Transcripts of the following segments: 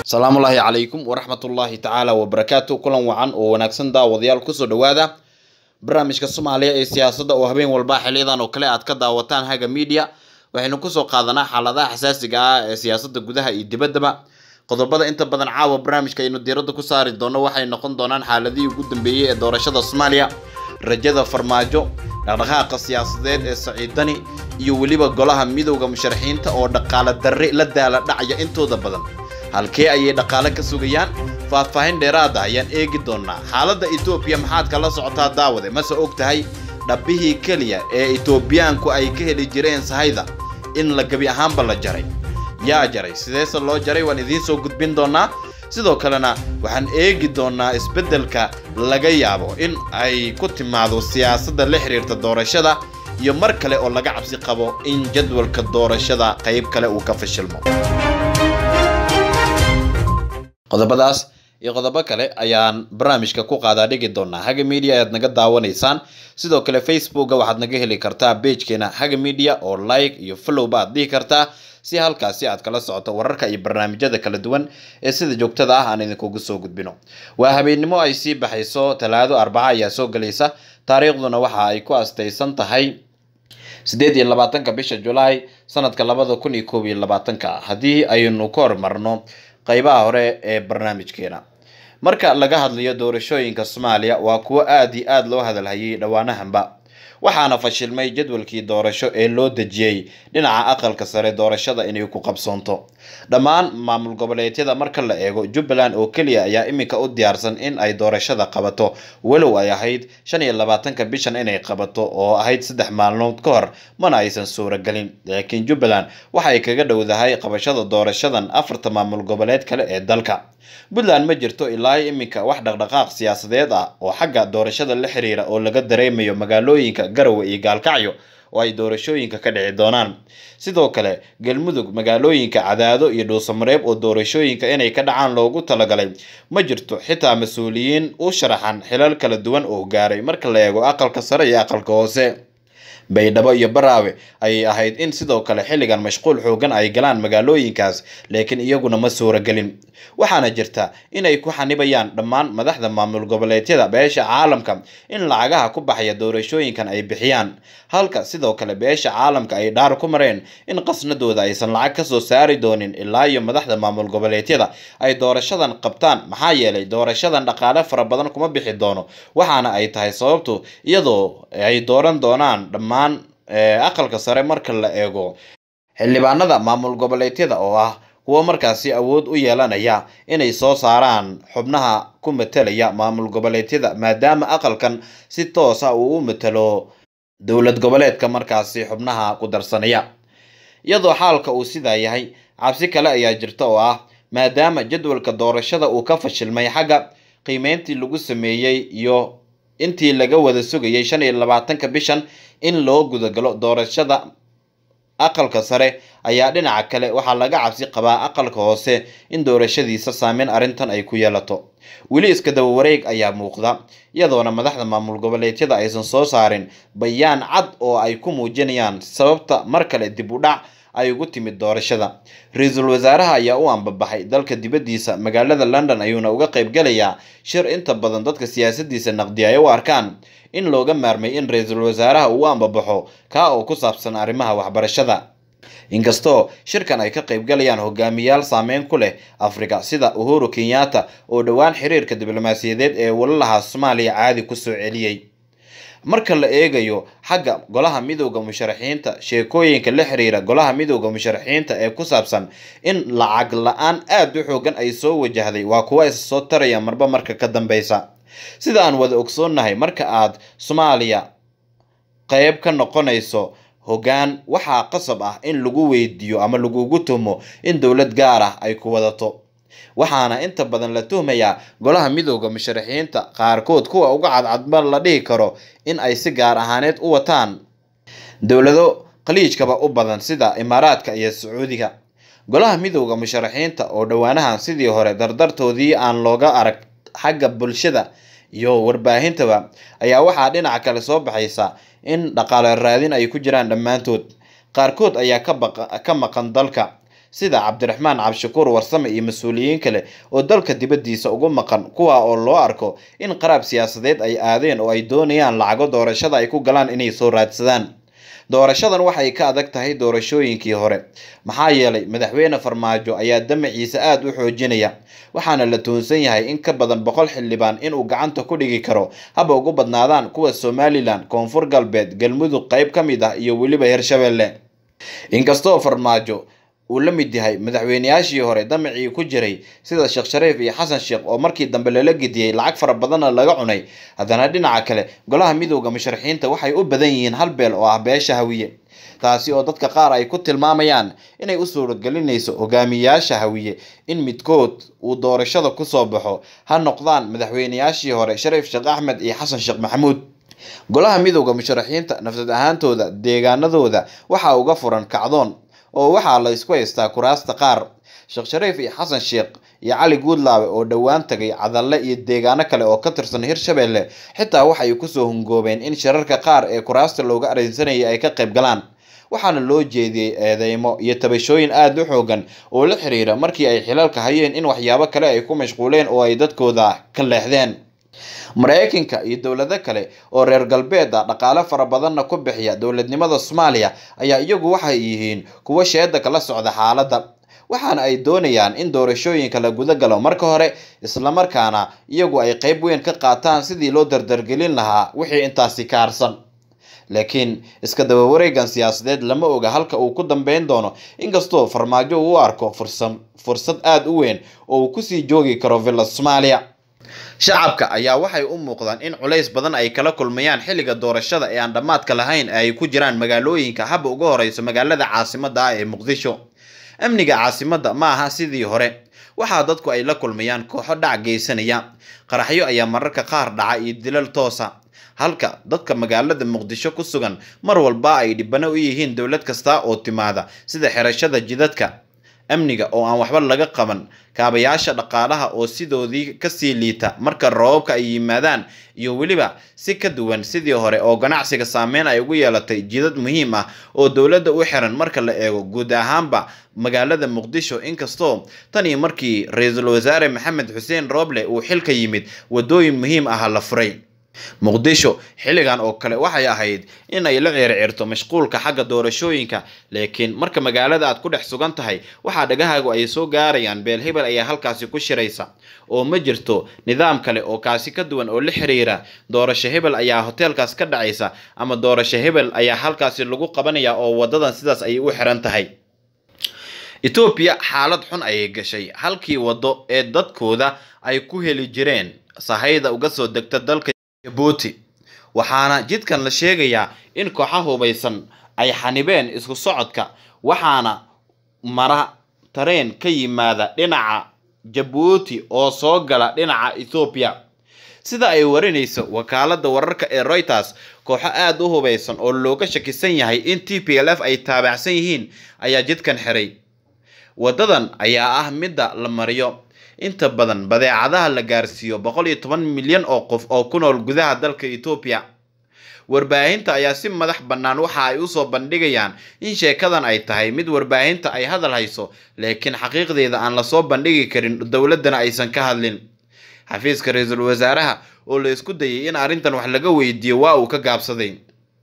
asalaamullaahi calaykum waraxmatullaahi tacaala wabarakaatu kulan wacan oo wanaagsan daawadayaal kusoo dhowaada barnaamijka soomaaliya ee siyaasadda oo habeen walba xiliyadan oo kale aad ka daawataan haga media waxaynu kusoo qaadanaa xaaladaha xasaasiga ah ee siyaasadda gudaha iyo dibaddaba qodobada inta badan caawa barnaamijka aynu diiradda ku saari doono waxay noqon doonaan xaaladihii ugu dambeeyey ee doorashada soomaaliya rajada farmaajo dhaqdhaqaaqa siyaasadeed ee saciidani iyo weliba golaha midowda musharaxiinta oo dhaqaale darre la daala dhacaya intooda badan halkee ayay dhaqaale ka sugayaan faahfaahin dheeraada ayaan eegi doonaa xaaladda etoobiya maxaad kala socotaa daawade mase og tahay dhabbihii keliya ee etoobiyaanku ay ka heli jireen sahayda in la gebi ahaanba la jaray yaa jaray sideese loo jaray waan idiin soo gudbin doonaa sidoo kalena waxaan eegi doonaa isbeddelka laga yaabo in ay ku timaado siyaasadda la xiriirta doorashada iyo mar kale oo laga cabsi qabo in jadwalka doorashada qayb kale uu ka fashilmo qodobadaas iyo qodobo kale ayaan barnaamijka ku qaadaa dhigi doonaa haga media ayaad naga daawanaysaan sidoo kale facebooka waxaad naga heli kartaa beejkeena haga media oo like iyo followba aad dhihi kartaa si halkaasi aad kala socoto wararka iyo barnaamijyada kala duwan ee sida joogtada ah aan idinkugu soo gudbino waa habeennimo ay sii baxayso talaado arbaca ayaa soo gelaysa taariikhduna waxa ay ku astaysan tahay sideed iyo labaatanka bisha julaay sanadka labada kun iyo koob iyo labaatanka haddii aynu ka hormarno qeybaha hore ee barnaamijkeena marka laga hadlayo doorashooyinka soomaaliya waa kuwo aada iyo aada loo hadalhayay dhowaanahanba waxaana fashilmay jadwalkii doorasho ee loo dejiyey dhinaca aqalka sare doorashada inay ku qabsoonto dhammaan maamul goboleedyada marka la eego jubbaland oo keliya ayaa iminka u diyaarsan in ay doorashada qabato walow ay ahayd shan iyo labaatanka bishan inay qabato oo ahayd saddex maalmood ka hor mana aysan suuragelin laakiin jubbaland waxay kaga dhowdahay qabashada doorashadan afarta maamul goboleed kale ee dalka puntland ma jirto ilaa iminka wax dhaqdhaqaaq siyaasadeed ah oo xagga doorashada la xiriira oo laga dareemayo magaalooyinka garowe iyo gaalkacyo oo ay doorashooyinka ka dhici doonaan sidoo kale galmudug magaalooyinka cadaado iyo dhuusamareeb oo doorashooyinka inay ka dhacaan loogu talagalay ma jirto xitaa mas-uuliyiin u sharaxan xilal kala duwan oo gaaray marka la eego aqalka sare iyo aqalka hoose baydhabo iyo baraawe ayay ahayd in sidoo kale xilligan mashquul xoogan ay galaan magaalooyinkaas laakiin iyaguna ma suuragelin waxaana jirta inay ku xanibayaan dhammaan madaxda maamul goboleedyada beesha caalamka in lacagaha ku baxaya doorashooyinkan ay bixiyaan halka sidoo kale beesha caalamka ay dhaar ku mareen in qasnadooda aysan lacag kasoo saari doonin ilaa iyo madaxda maamul goboleedyada ay doorashadan qabtaan maxaa yeelay doorashadan dhaqaale fara badan kuma bixi doono waxaana ay tahay sababtu iyadoo ay dooran doonaan dhammaan aqalka sare marka la eego xildhibaanada maamul goboleedyada oo ah kuwo markaasi awood u yeelanaya inay soo saaraan xubnaha ku matalaya maamul goboleedyada maadaama aqalkan si toos ah uu u matalo dowlad goboleedka markaasi xubnaha ku darsanaya iyadoo xaalka uu sidaa yahay cabsi kale ayaa jirta oo ah maadaama jadwalka doorashada uu ka fashilmay xagga qiimeyntii lagu sameeyey iyo intii laga wada sugayay shan iyo labaatanka bishan in loo gudagalo doorashada aqalka sare ayaa dhinaca kale waxaa laga cabsi qabaa aqalka hoose in doorashadiisa saameyn arrintan ay ku yeelato weli iska daba wareeg ayaa muuqda iyadoona madaxda maamul goboleedyada aysan soo saarin bayaan cad oo ay ku muujinayaan sababta mar kale dib u dhac ay ugu timid doorashada ra-iisul wasaaraha ayaa u ambabaxay dalka dibaddiisa magaalada london ayuuna uga qayb galayaa shir inta badan dadka siyaasadiisa naqdi ay u arkaan in looga maarmay in ra-iisul wasaaraha uu ambabaxo kaa oo ku saabsan arrimaha waxbarashada inkastoo shirkan ay ka qayb galayaan hogaamiyaal saameyn ku leh afrika sida uhuru kenyatta oo dhowaan xiriirka diblomaasiyadeed ee walalaha soomaaliya caadi kusoo celiyey marka la eegayo xagga golaha midowda musharaxiinta sheekooyinka la xiriira golaha midowda musharaxiinta ee ku saabsan in lacag la-aan aada u xoogan ay soo wajahday waa kuwa is soo taraya marba marka ka dambeysa sida aan wada ogsoonnahay marka aad soomaaliya qeyb ka noqonayso hoggaan waxaa qasab ah in lagu weydiiyo ama lagugu tuhmo in dowlad gaar ah ay ku wadato waxaana inta badan la tuhmayaa golaha midowda musharaxiinta qaarkood kuwa uga cadcadba la dhihi karo in ay si gaar ahaaneed u wataan dowlado khaliijkaba u badan sida imaaraadka iyo sacuudiga golaha midowda musharaxiinta oo dhowaanahan sidii hore dardartoodii aan looga arag xagga bulshada iyo warbaahintaba ayaa waxaa dhinaca kale soo baxaysa in dhaqaale raadin ay ku jiraan dhammaantood qaarkood ayaa ka maqan dalka sida cabdiraxmaan cabshakuur warsame iyo mas-uuliyiin kale oo dalka dibaddiisa ugu maqan kuwa oo loo arko in qaraab siyaasadeed ay aadeen oo ay doonayaan lacago doorashada ay ku galaan inay soo raadsadaan doorashadan waxay ka adag tahay doorashooyinkii hore maxaa yeelay madaxweyne farmaajo ayaa damaciisa aada u xoojinaya waxaana la tuhunsan yahay in ka badan boqol xildhibaan inuu gacanta ku dhigi karo haba ugu badnaadaan kuwa somalilan koonfur galbeed galmudug qayb ka mid ah iyo weliba hirshabelle inkastoo farmaajo uu la mid yahay madaxweyneyaashii hore damacii ku jiray sida sheekh shariif iyo xasan sheekh oo markii dambe lala gediyey lacag fara badanna laga cunay haddana dhinaca kale golaha midooda musharaxiinta waxay u badan yihiin hal beel oo ah beesha hawiye taasi oo dadka qaar ay ku tilmaamayaan inay u suurogelinayso hogaamiyayaasha hawiye in midkood uu doorashada kusoo baxo ha noqdaan madaxweyneyaashii hore shariif sheekh axmed iyo xasan sheekh maxamuud golaha midooda musharaxiinta nafsad ahaantooda deegaanadooda waxaa uga furan kacdoon oo waxaa la isku haystaa kuraasta qaar sheekh shariif iyo xasan sheekh iyo cali guudlaabe oo dhowaan tagay cadalle iyo deegaano kale oo ka tirsan hirshabelle xitaa waxay kusoo hungoobeen in shirarka qaar ee kuraasta looga areensanayay ay ka qayb galaan waxaana loo jeediyey eedeymo iyo tabashooyin aada u xoogan oo la xiriira markii ay xilalka hayeen in waxyaabo kale ay ku mashquuleen oo ay dadkooda ka leexdeen mareykanka iyo dowlado kale oo reer galbeed ah dhaqaale fara badanna ku bixiya dowladnimada soomaaliya ayaa iyagu waxay yihiin kuwo sheeda kala socda xaaladda waxaana ay doonayaan in doorashooyinka la guda galo marka hore islamarkaana iyagu ay qeyb weyn ka qaataan sidii loo dardargelin lahaa wixii intaasi kaarsan laakiin iska daba wareegan siyaasadeed lama oga halka uu ku dambeyn doono inkastoo farmaajo uu u arko fursa fursad aada u weyn oo uu kusii joogi karo villa soomaaliya shacabka ayaa waxay u muuqdaan in culays badan ay kala kulmayaan xilliga doorashada ee aan dhammaadka lahayn ee ay ku jiraan magaalooyinka haba uga horeyso magaalada caasimada ah ee muqdisho amniga caasimadda ma aha sidii hore waxaa dadku ay la kulmayaan kooxo dhac geysanaya qaraxyo ayaa mararka qaar dhaca iyo dilal toosa halka dadka magaalada muqdisho ku sugan mar walba ay dhibano u yihiin dowlad kasta oo timaada sida xirashada jidadka amniga oo aan waxba laga qaban kaabayaasha dhaqaalaha oo sidoodii kasii liita marka roobabka ay yimaadaan iyo weliba si ka duwan sidii hore oo ganacsiga saameyn ay ugu yeelatay jidad muhiim ah oo dowladda u xiran marka la eego guud ahaanba magaalada muqdisho inkastoo tan iyo markii ra-iisul wasaare maxamed xuseen rooble uu xilka yimid wadooyin muhiim ah la furay muqdisho xilligan oo kale waxay ahayd in ay la ceerceerto mashquulka xagga doorashooyinka laakiin marka magaalada aad ku dhex sugan tahay waxaa dhagahaagu ay soo gaarayaan beel hebel ayaa halkaasi ku shiraysa oo ma jirto nidaam kale oo kaasi ka duwan oo la xiriira doorasho hebel ayaa hoteelkaas ka dhacaysa ama doorasho hebel ayaa halkaasi lagu qabanaya oo wadadan sidaas ayay u xiran tahay etoobiya xaalad xun ayay gashay halkii waddo ee dadkooda ay ku heli jireen sahayda uga soo degta dalka jabuuti waxaana jidkan la sheegayaa in kooxa hubaysan ay xanibeen isku socodka waxaana mara tareen ka yimaada dhinaca jabuuti oo soo gala dhinaca ethoobiya sida ay warinayso wakaalada wararka ee reuters kooxo aada u hubaysan oo looga shakisan yahay in t p l f ay taabacsan yihiin ayaa jidkan xiray wadadan ayaa ah midda la mariyo inta badan badeecadaha la gaarsiiyo boqol iyo toban milyan oo qof oo ku nool gudaha dalka etoobiya warbaahinta ayaa si madax bannaan waxa ay usoo bandhigayaan in sheekadan ay tahay mid warbaahinta ay hadal hayso laakiin xaqiiqdeeda aan lasoo bandhigi karin dowladdana aysan ka hadlin xafiiska ra-iisul wasaaraha oo la isku dayay in arrintan wax laga weydiiyo waa uu ka gaabsaday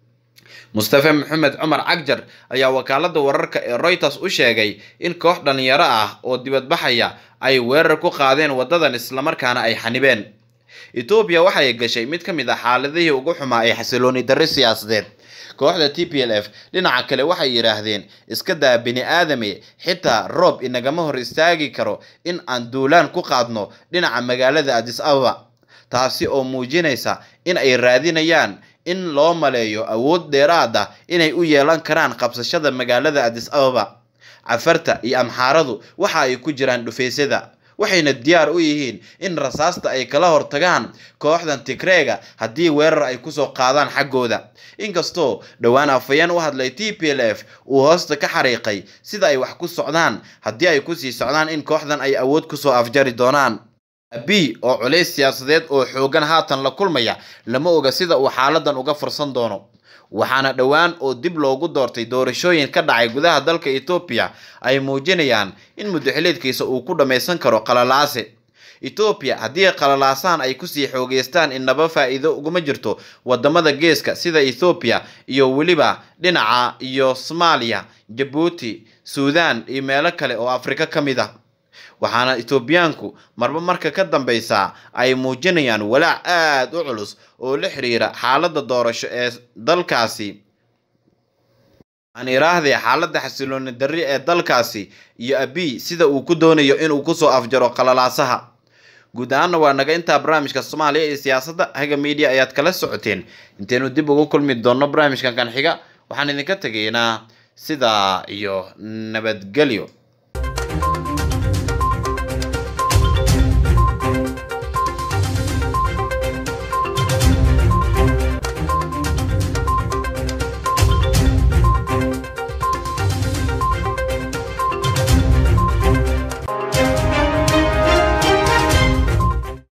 mustafe maxamed cumar cagjar ayaa wakaalada wararka ee reuters u sheegay in koox dhalinyaro ah oo dibadbaxaya ay weerar ku qaadeen wadadan islamarkaana ay xanibeen etoobiya waxay gashay mid ka mid ah xaaladihii ugu xumaa ee xasilooni darri siyaasadeed kooxda t p l f dhinaca kale waxay yidhaahdeen iska daa bini aadame xitaa roob inagama hor istaagi karo in aan duulaan ku qaadno dhinaca magaalada adis ababa taasi oo muujinaysa in ay raadinayaan in loo maleeyo awood dheeraad ah inay u yeelan karaan qabsashada magaalada adis ababa cafarta iyo amxaaradu waxa ay ku jiraan dhufaysyada waxayna diyaar u yihiin in rasaasta ay kala hortagaan kooxdan tigreega haddii weerar ay kusoo qaadaan xaggooda inkastoo dhowaan afayeen u hadlay t p l f uu hoosta ka xariiqay sida ay wax ku socdaan haddii ay kusii socdaan in kooxdan ay awood kusoo afjari doonaan abi oo culays siyaasadeed oo xoogan haatan la kulmaya lama oga sida uu xaaladan uga fursan doono waxaana dhowaan oo dib loogu doortay doorashooyin ka dhacay gudaha dalka etoobiya ay muujinayaan in muddaxileedkiisa uu ku dhammaysan karo qalalaase etoobiya haddii qalalaasahan ay kusii xoogeystaan innaba faa'iido uguma jirto wadamada geeska sida ethoobiya iyo weliba dhinaca iyo soomaaliya jabuuti suudaan iyo meelo kale oo afrika ka mid ah waxaana etoobiyaanku marba marka ka dambeysa ay muujinayaan walaac aada u culus oo la xiriira xaaladda doorasho ee dalkaasi aan iraahday xaaladda xasilooni darri ee dalkaasi iyo abiy sida uu ku doonayo inuu kusoo afjaro qalalaasaha guud ahaanna waa naga intaa barnaamijka soomaaliya iyo siyaasadda haga media ayaad kala socoteen intaynu dib ugu kulmi doonno barnaamijkan kan xiga waxaan idinka tegaynaa sidaa iyo nabadgelyo